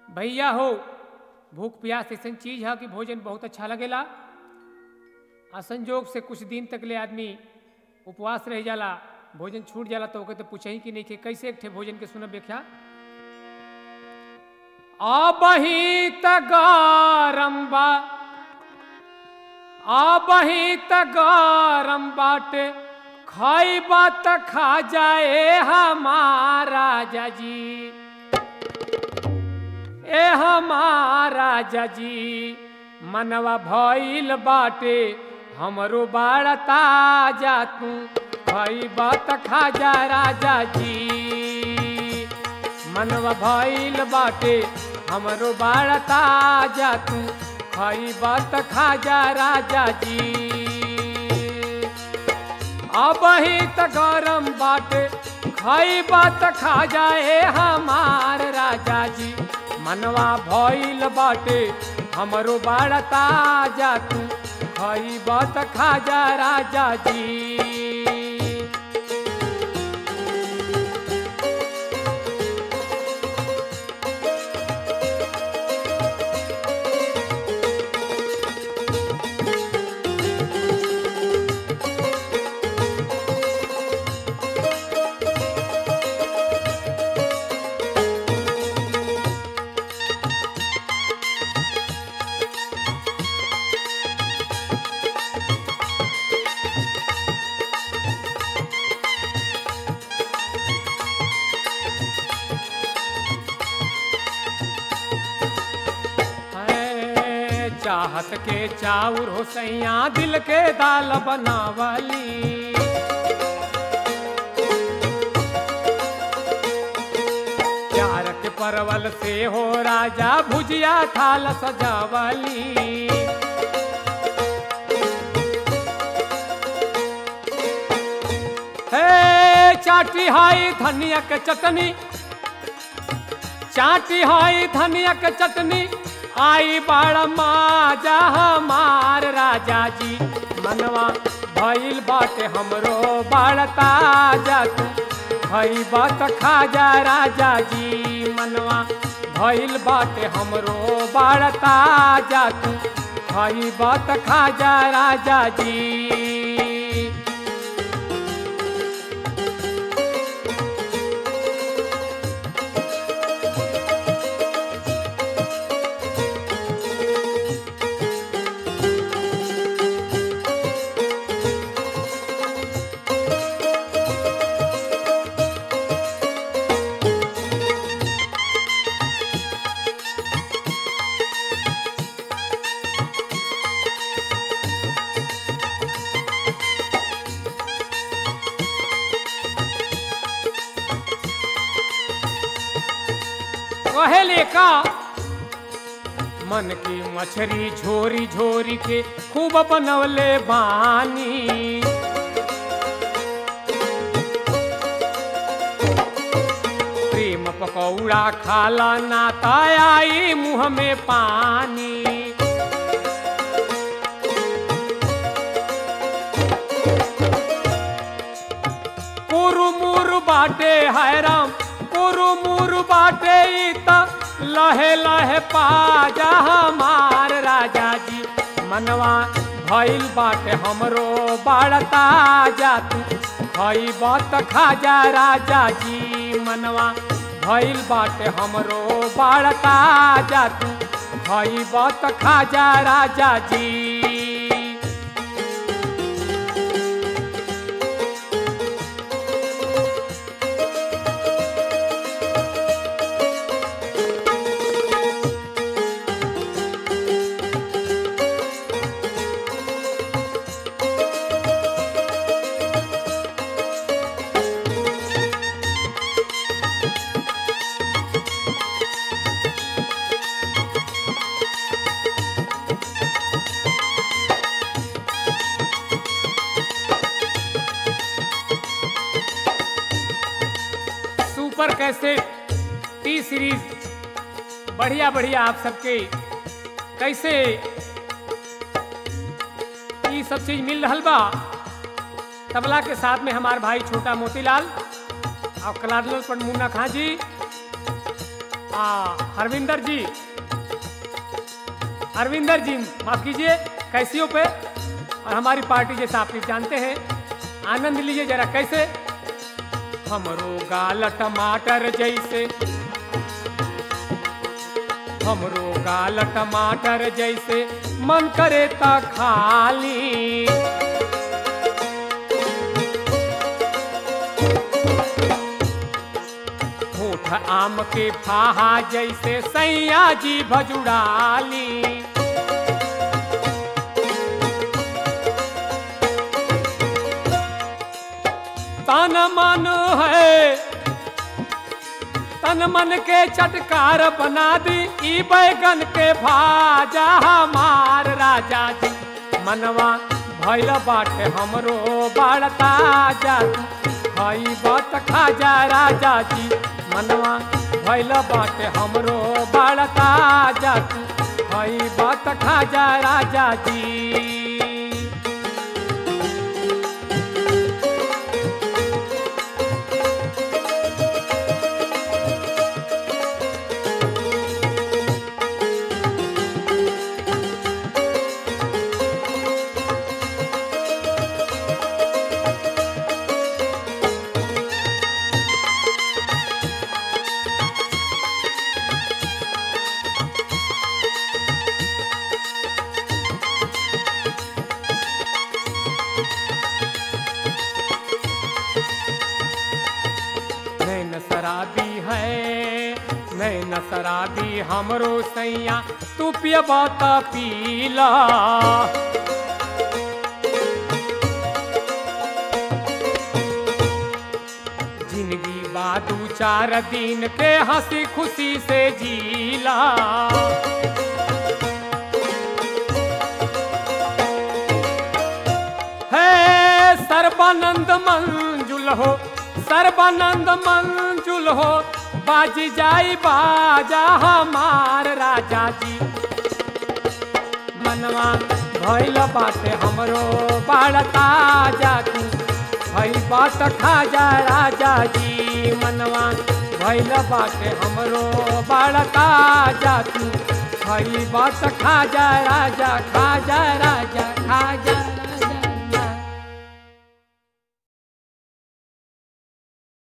भैया हो भूख प्यास ऐसा चीज है कि भोजन बहुत अच्छा लगेला आ संजोग से कुछ दिन तक ले आदमी उपवास रह जाला भोजन छूट जाला तो ओके तो पूछे ही कि नहीं कि कैसे एक ठे भोजन के सुनब व्याख्या आबही तगारम बा आबही तगारम बाटे खाई बात खा जाए हमारा जाजी ए हमारा जजी मनवा भइल बाटे हमरो बाड़ता जा तू भई बात खा जा राजा जी मनवा भइल बाटे हमरो बाड़ता जा तू खई बात खा जा राजा जी अब ही त गरम बाटे खाई बात खा जाए हमार राजा जी मनवा भइल बाटे हमरो बाड़ता जा तू खाई बात खा जा राजा जी है चाहत के चाउर हो सैया दिल के दाल बनावली प्यार के परवल से हो राजा भुजिया थाल सजावली हे चाटी हाई धनिया के चटनी चाटी हाई धनिया के चटनी आई बड़ माजा हमार राजा जी मनवा भइल बाटे हमरो बड़ता जा तू भई बात खा जा राजा जी मनवा भइल बाटे हमरो बड़ता जा तू भई बात खा जा राजा जी कहेले का मन की मछरी झोरी झोरी के खूब बनवले बानी प्रेम पकौड़ा खाला नाता आई मुंह में पानी कुरुमुरु बाटे है राम कुरुमुरु बाटे ई त लहे लहे पाजा हमार राजा जी मनवा भइल बाटे हमरो बाड़ता जा तू भई बात खा जा राजा जी मनवा भइल बाटे हमरो बाड़ता जा तू भई बात खा जा राजा जी सुपर कैसेट टी सीरीज बढ़िया बढ़िया आप सबके कैसे ये सब चीज मिल रहल बा तबला के साथ में हमार भाई छोटा मोतीलाल और कलाडल पर मुन्ना खां जी आ हरविंदर जी हरविंदर जी माफ कीजिए कैसियों पे और हमारी पार्टी जैसा आप लोग जानते हैं आनंद लीजिए जरा कैसे हमरो गाल टमाटर जैसे हमरो गाल टमाटर जैसे मन करे ता खाली होठ आम के फाहा जैसे सैया जी भजुड़ाली तन मन है तन मन के चटकार बना दी ई बैगन के भाजा हमार राजा जी मनवा भैल बाटे हमरो बाड़ता जादू खाई बात खा जा राजा जी मनवा भैल बाटे हमरो बाड़ता जादू खाई बात खा जा राजा जी नैन शराबी है नैन शराबी हमरो सैया तू पियबा त पीला जिंदगी बादू चार दिन के हंसी खुशी से जीला है सर्वानंद मंजुल हो सर्वानंद मंजुल हो बाजी जाई बाजा हमार राजा जी मनवा भैल बाटे हमरो बाड़ता जातू भई बात खा जा राजा जी मनवा भैल बाटे हमरो बाड़ता जातू भई बात खा जा राजा खा जा राजा खा जा